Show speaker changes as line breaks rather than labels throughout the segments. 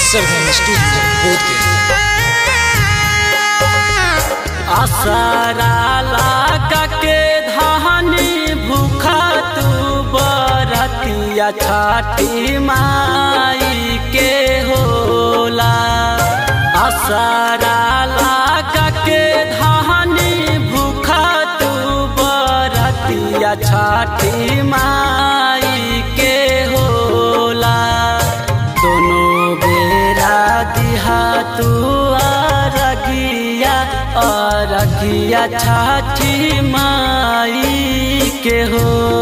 सरगम studio Bodhgaya
आसारा लागा के धानी भूखा तू बरतिया छाटी माई के होला आसारा लागा के धानी भूखा तू बरतिया छाटी माई के होला दोनों बेरा दिहा तू अरगिया अरगिया छाठी माई के हो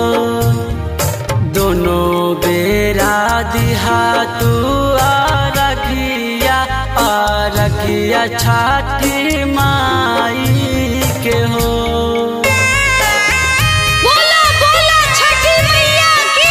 दोनों बेरा दिहा तू अरगिया अरगिया छाठी माई के हो
बोला बोला छठी मैया की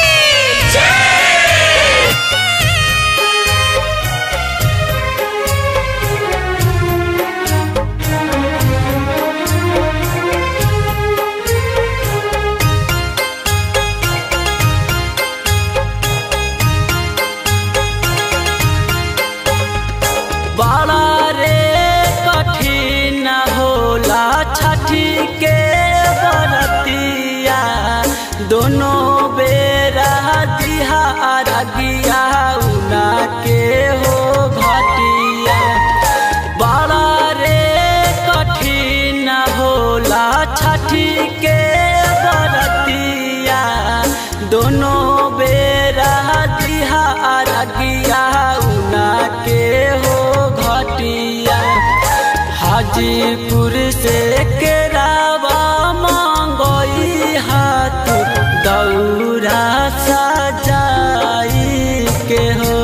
बड़ा रे कठिन होला छठी के बरतिया दोनों बेरा दिहा अरगिया उना के हो घटिया बड़ा रे कठिन होला छठी के बरतिया दोनों बेरा दिहा अरगिया उना के हो घटिया हाजीपुर से केरावा मांगई हाथ दौरा सजाई के हो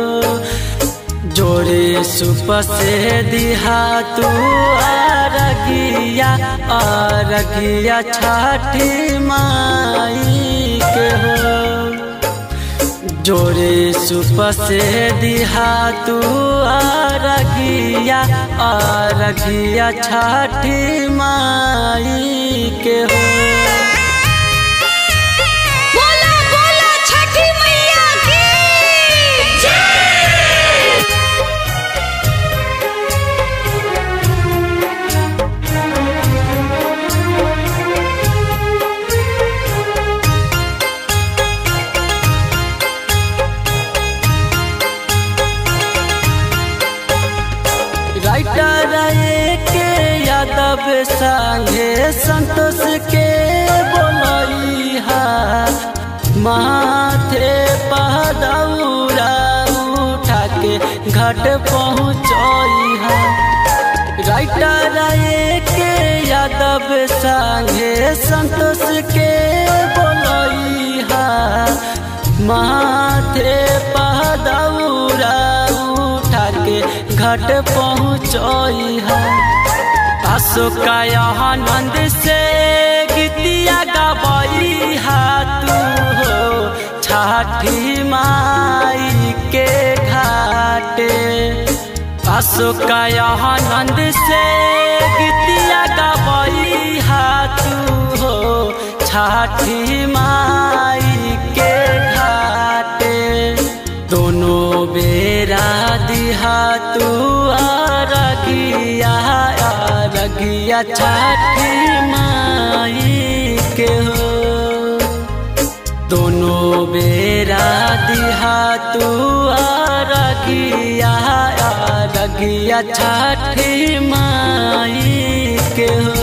जोरे सुप से दिहा तू अरगिया अरगिया छठी माई के हो जोरे सुप से दिहा तू अरगिया अरगिया छठी माई के हो
बोला बोला छठी मैया की
राइटर के यादव संगे संतोष के बोलैहा माथे पदौरा उठा के घाट पहुँचैहा राइटर के यादव संगे संतोष के बोलैहा माथे पदौरा उठा के घाट पहुँचैहा अशोका आनंद से गीतिया गबई तू हो छाठी माई के घाटे अशोका आनंद से गीतिया गबई तू हो छाठी माई के घाटे दोनों बेरा दिहा तू अरगिया अरगिया छठी माई के हो दोनों बेरा दिहा तू अरगिया अरगिया छठी माई के हो